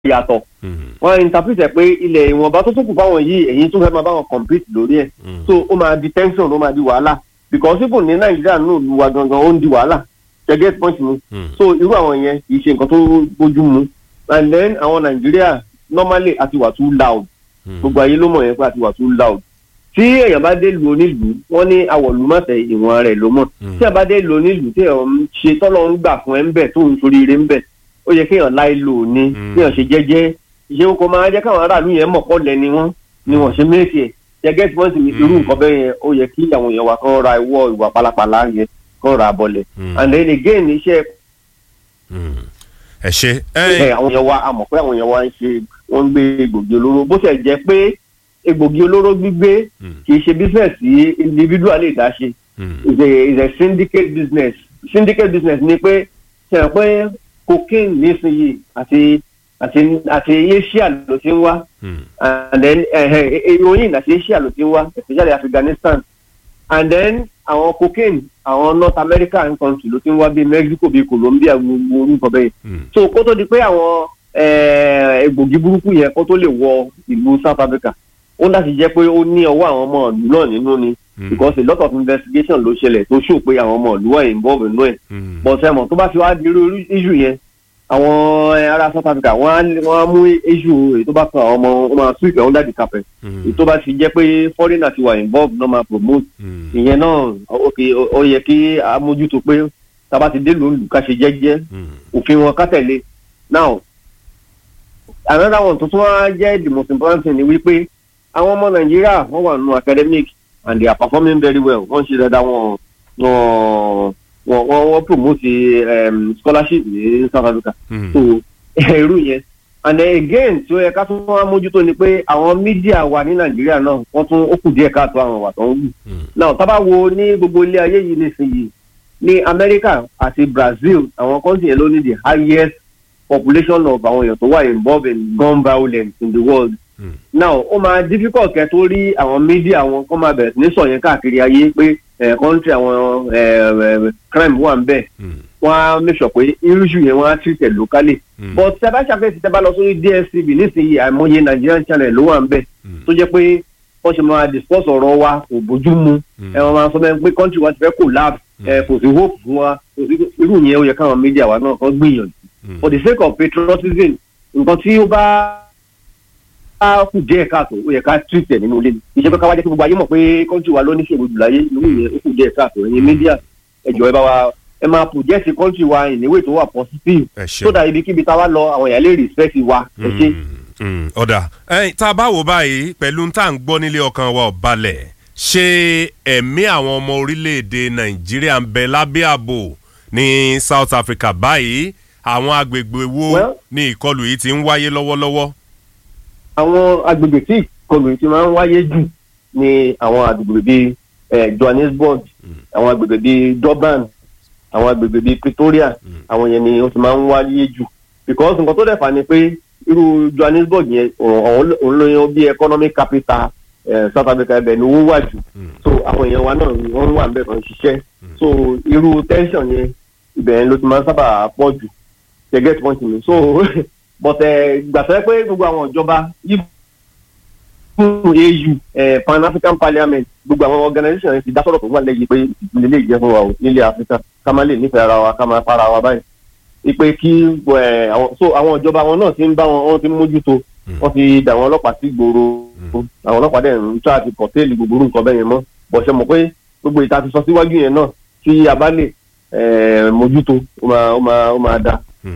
yàtọ̀ wọ́n interpret ẹ̀ pé ilẹ̀ ìwọ̀nba tó tó kù fáwọn yìí èyí tó fẹ́ máa bá wọn compete lórí ẹ̀ so ó máa di tension ó máa di wàhálà because even ní nàìjíríà náà lu wa gangan ó ń di wàhálà ṣe get point mi so irú àwọn yẹn kì í ṣe nǹkan tó bójú mu and then àwọn nàìjíríà normally àti wà too loud gbogbo ayé ló mọ̀ yẹn pé àti wà too loud tí èèyàn bá dé lu onílùú wọ́n ní àwọ̀lú mọ̀tẹ́ ìwọ̀n rẹ̀ ló mọ̀ tí èèyàn bá dé lu onílùú tí èèyàn ń ṣe tọ́lọ́ ń gbà fún ẹ ń bẹ̀ tó ń sorí ire ń bẹ̀ ó yẹ kéèyàn láì lò ní kéèyàn ṣe jẹ́jẹ́ ìṣe kó máa jẹ́ káwọn aráàlú yẹn mọ̀ kọ́ lẹ́ni wọ́n ni wọ́n ṣe méèkì ẹ̀ jẹ́gẹ́ tí wọ́n sì ní irú nǹkan bẹ́ẹ̀ yẹn ó yẹ kí àwọn èèyàn wa kán ra ìwọ ìwà pálapàla yẹn kán ra bọ̀lẹ̀ and then again iṣẹ́ ẹ ṣe. ẹ àwọn èèyàn wa a mọ̀ pé àwọn èèyàn wa ń ṣe wọ́n ń gbé egbògi olóró bó ṣe jẹ́ pé egbògi olóró gbígbé kì í ṣe business tí individual lè dá ṣe is a is a syndicate business syndicate business ni pé ṣe hàn pé cocaine nísìnyí àti àti àti asia ló ti ń wá and then heroin àti asia ló ti ń wá especially afghanistan and then àwọn cocaine àwọn north american country ló ti ń wá bíi mexico bíi colombia gbogbo orúkọ bẹ́ẹ̀ so kó tó di pé àwọn egbògi burúkú yẹn kó tó lè wọ ìlú south africa ó láti jẹ́ pé ó ní ọwọ́ àwọn ọmọ ìlú náà nínú ni because a lot of investigation ló ṣẹlẹ̀ tó ṣò pé àwọn ọmọ ìlú wà involve nínú ẹ̀ but ẹ̀mọ̀ tó bá fi wá di irú issue yẹn àwọn ará south africa wọ́n á mú issue èyí tó bá kan àwọn ọmọ wọn máa sweep ẹ̀ under the carpet èyí tó bá fi jẹ́ pé foreigner ti wà involve náà máa promote ìyẹn náà ok ó yẹ kí a mójútó pé tá a bá ti dé lòlù ká ṣe jẹ́jẹ́ òfin wọn ká tẹ̀lé now another one tó tún wá jẹ́ the most important thing ni wípé àwọn ọmọ nàìjíríà wọ́n wà nínú academic and they are performing very well wọ́n ṣe dáadáa wọn wọ́n wọ́n wọ́n promote um, scholarship ní south africa so irú yẹn and then again tí ó yẹ ká tún wá mójútó ni pé àwọn mídíà wa ní nàìjíríà náà wọ́n tún ó kù díẹ̀ káàtó àwọn wà tó ń wù now tá bá wo ní gbogbo ilé ayé yìí nísìnyìí ní america àti brazil àwọn kọ́ńtì yẹn ló ní the highest population of àwọn èèyàn tó wà involved in gun violence in the world Mm. now ó máa difficult kẹ́ tó rí àwọn media wọn kó máa bẹ̀rẹ̀ sí ní sọ yẹn káàkiri ayé pé country àwọn crime wà ń bẹ̀ wọ́n á make sure pé issue yẹn wọ́n á treat it locally mm. but tẹ́ bá ṣàkíyèsí tẹ́ bá lọ sórí dstv nísìnyí àìmọye nigerian channel ló wà ń bẹ̀ tó jẹ́ pé wọ́n ṣe máa discuss ọ̀rọ̀ wa kò bójú mu ẹ wọ́n máa sọ bẹ́ẹ̀ pé country wa ti fẹ́ collapse ẹ kò sí hope fún wa irú yẹn ó yẹ káwọn media wa náà kàn gbìyànjú for the sake of patriotism nǹkan tí ó bá bá kù díẹ̀ káàtó ó yẹ ká treat ẹ̀ nínú ilé ni ìṣe pé ká wá jẹ́ kí gbogbo ayé mọ̀ pé kọ́ńtì wa ló ní ṣègùn jùláyé lórí ìyẹn ó kù díẹ̀ káàtó ẹ̀yin mídíà ẹ̀jọ̀ ẹ bá wa ẹ máa project kọ́ńtì wa ìníwé tó wà positive so that ibikíbi tá a wá lọ àwọn èèyàn lè respect wa ẹ ṣe. ọ̀dà tá a bá wò báyìí pẹ̀lú tá à ń gbọ́ nílé ọkàn wa ò balẹ̀ ṣé ẹ̀mí àwọn ọmọ orílẹ̀-èdè nàìjíríà ń bẹ lábẹ́ ààbò ní south africa báyìí àwọn agbègbè wo ni ìkọlù yìí ti ń wáyé lọ́wọ́lọ́wọ́ àwọn agbègbè tí ìkọlù ti máa ń wáyé jù ní àwọn agbègbè bíi johannesburg àwọn agbègbè bíi durban àwọn agbègbè bíi pretoria àwọn yẹn ni ó ti máa ń wáyé jù because nǹkan tó dẹ̀fà ni pé irú johannesburg yẹn òun ló yan bí economic capital south africa ẹbẹ̀ ni owó wà jù so àwọn èèyàn wa náà wọ́n wà níbẹ̀ kan ṣiṣẹ́ so irú tension yẹn ibẹ̀ yẹn ló ti máa ń sábà pọ̀ jù you get point mi so but gbàtẹ́ pé gbogbo àwọn ìjọba yìí fún au pan african parliament gbogbo àwọn organisation ti dá sọ̀rọ̀ tó wà lẹ́yìn pé ìpínlẹ̀ lè jẹ́ fún wa o nílẹ̀ africa ká má lè nífẹ̀ẹ́ ara wa ká má para wa báyìí ipe kí so àwọn ìjọba wọn náà ti ń bá wọn wọn ti ń mójútó wọn ti dà wọn ọlọ́pàá sí gbòòrò àwọn ọlọ́pàá dẹ̀ ń tọ́ àti pọ̀tẹ́ẹ̀lì gbogbo nǹkan bẹ́ẹ̀ yẹn mọ́ bọ̀ṣẹ̀ mọ̀ pé gbogbo ìta ti sọ síwájú yẹn náà tí a bá lè mójútó ó máa ó máa ó máa dáa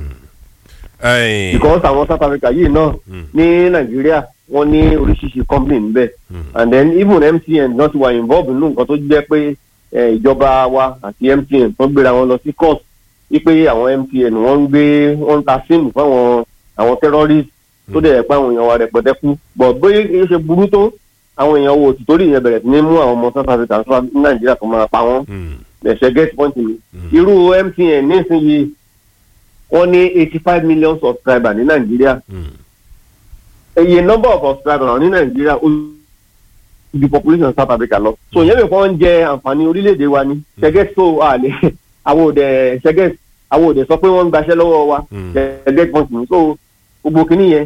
because àwọn south africa yìí náà ní nàìjíríà wọn ní oríṣiríṣi company níbẹ̀ and then even mtn náà ti wà involved nínú nǹkan tó jẹ́ pé ìjọba wa àti mtn tó gbéra wọn lọ sí court wípé àwọn mtn wọ́n ń gbé wọ́n ń ta sim fáwọn àwọn terrorist tó dẹ̀ pé àwọn èèyàn wa rẹpẹtẹ kú but bóyá kìí ṣe burú tó àwọn èèyàn wo òtítọ́ rí ìyẹn bẹ̀rẹ̀ sí ní mú àwọn ọmọ south africa ní nàìjíríà tó máa pa wọ́n ẹ̀ṣẹ̀ get point mi irú mtn nísìnyí wọ́n ní eighty five million subscribers ní nàìjíríà iye number of subscribers ní nàìjíríà ó ju population south africa lọ so ìyẹn mi kàn ń jẹ àǹfààní orílẹ̀-èdè wa ni ṣẹ́gẹ́ so àlẹ́ àwọn òde ṣẹ́gẹ́ àwọn òde sọ pé wọ́n ń gbaṣẹ́ lọ́wọ́ wa ṣẹ́gẹ́ pọ́ǹtì so gbogbo kìíní yẹn